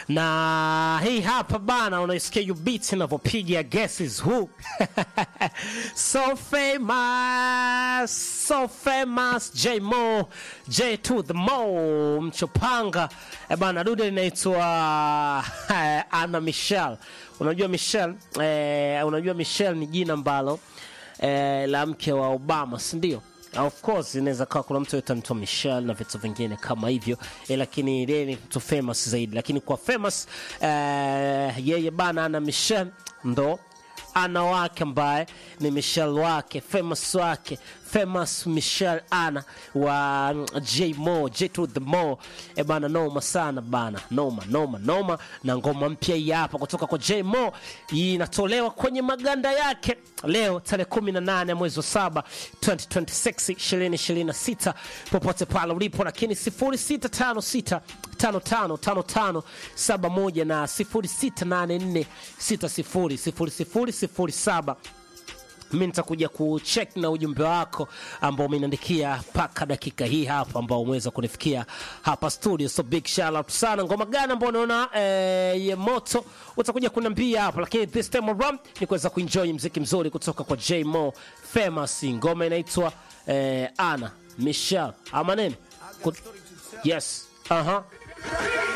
na hii hapa bana, unaisikia you beat inavyopiga guesses who so famous so famous J Mo J to the Mo mchopanga e bana, dude linaitwa eh, Anna Michelle. Unajua Michelle eh, unajua Michelle ni jina ambalo eh, la mke wa Obama, si ndio? Of course inaweza kawa kuna mtu yote anaitwa Michelle na vitu vingine kama hivyo eh, lakini yeye ni mtu famous zaidi, lakini kwa famous eh, yeye bana ana Michelle ndo ana wake ambaye ni Michelle wake famous wake famous Michelle ana wa J Mo J to the Mo e bana, noma sana bana, noma noma noma. Na ngoma mpya hii hapa kutoka kwa J Mo inatolewa kwenye maganda yake leo tarehe 18 mwezi wa saba 2026 2026, popote pale ulipo, lakini 0656 555571 na 0684600007 mi nitakuja kucheck na ujumbe wako ambao umeniandikia mpaka dakika hii hapa ambao umeweza kunifikia hapa studio so big shout out sana ngoma gani ambao unaona eh, ye moto utakuja kuniambia hapa lakini this time around ni kuweza kuenjoy mziki mzuri kutoka kwa J Mo famous ngoma inaitwa eh, Ana Michelle ama nini Kut- yes aha